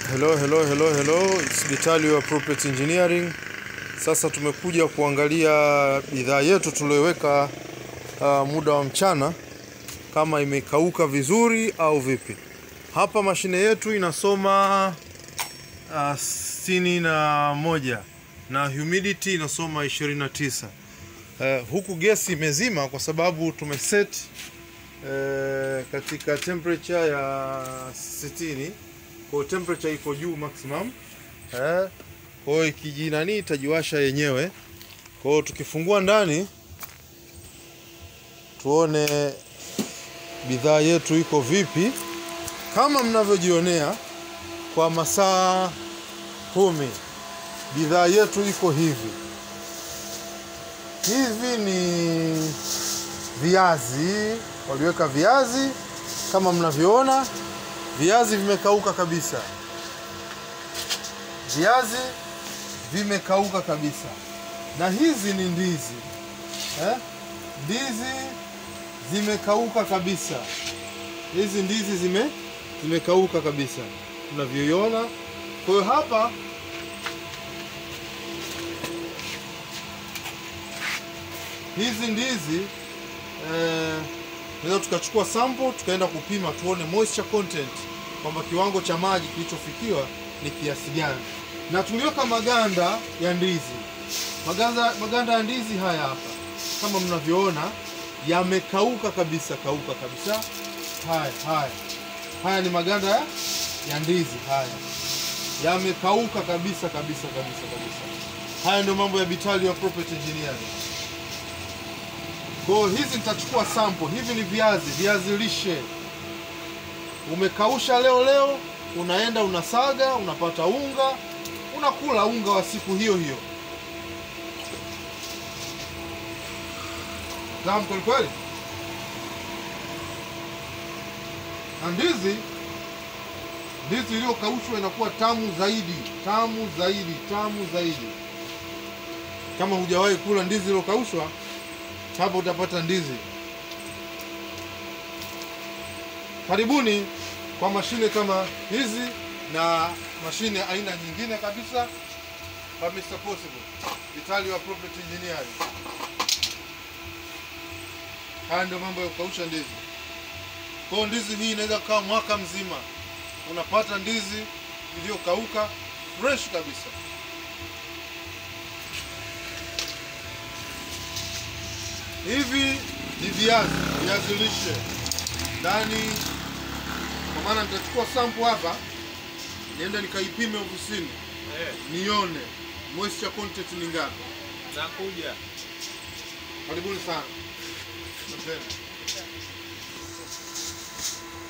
Hello, hello, hello, hello. It's Vitalio Appropriate Engineering. Sasa tumekuja kuangalia bidhaa yetu tuliyoweka uh, muda wa mchana kama imekauka vizuri au vipi. Hapa mashine yetu inasoma uh, sitini na moja na humidity inasoma 29. Uh, huku gesi imezima kwa sababu tumeset uh, katika temperature ya 60 kwa hiyo temperature iko juu maximum eh. Kwa hiyo ikijinani itajiwasha yenyewe. Kwa hiyo tukifungua ndani tuone bidhaa yetu iko vipi. Kama mnavyojionea kwa masaa kumi bidhaa yetu iko hivi. Hivi ni viazi, waliweka viazi kama mnavyoona viazi vimekauka kabisa, viazi vimekauka kabisa. Na hizi ni ndizi eh? Ndizi zimekauka kabisa, hizi ndizi zime zimekauka kabisa tunavyoiona. Kwa hiyo hapa hizi ndizi eh, tunaweza tukachukua sample tukaenda kupima tuone moisture content kwamba kiwango cha maji kilichofikiwa ni kiasi gani, na tuliweka maganda ya ndizi. Maganda, maganda ya ndizi haya hapa kama mnavyoona yamekauka kabisa, kauka kabisa. Haya haya haya ni maganda ya, ya ndizi haya yamekauka kabisa kabisa kabisa kabisa. Haya ndio mambo ya Vitalio Appropriate Engineering. Kwa hiyo hizi nitachukua sample. Hivi ni viazi, viazi lishe. Umekausha leo leo, unaenda unasaga, unapata unga, unakula unga wa siku hiyo hiyo. Tamu kweli kweli. Na ndizi, ndizi iliyokaushwa inakuwa tamu zaidi, tamu zaidi, tamu zaidi. Kama hujawahi kula ndizi iliyokaushwa hapo utapata ndizi. Karibuni kwa mashine kama hizi na mashine aina nyingine kabisa kwa Mr. Possible, Vitalio Appropriate Engineering. Haya ndio mambo ya kukausha ndizi. Kwa hiyo ndizi hii inaweza kukaa mwaka mzima, unapata ndizi iliyokauka fresh kabisa. Hivi ni viazi, viazi lishe ndani. Kwa maana nitachukua sample hapa, niende nikaipime ofisini Eh, nione moisture content ni ngapi. nakuja. Karibuni sana. Asanteni.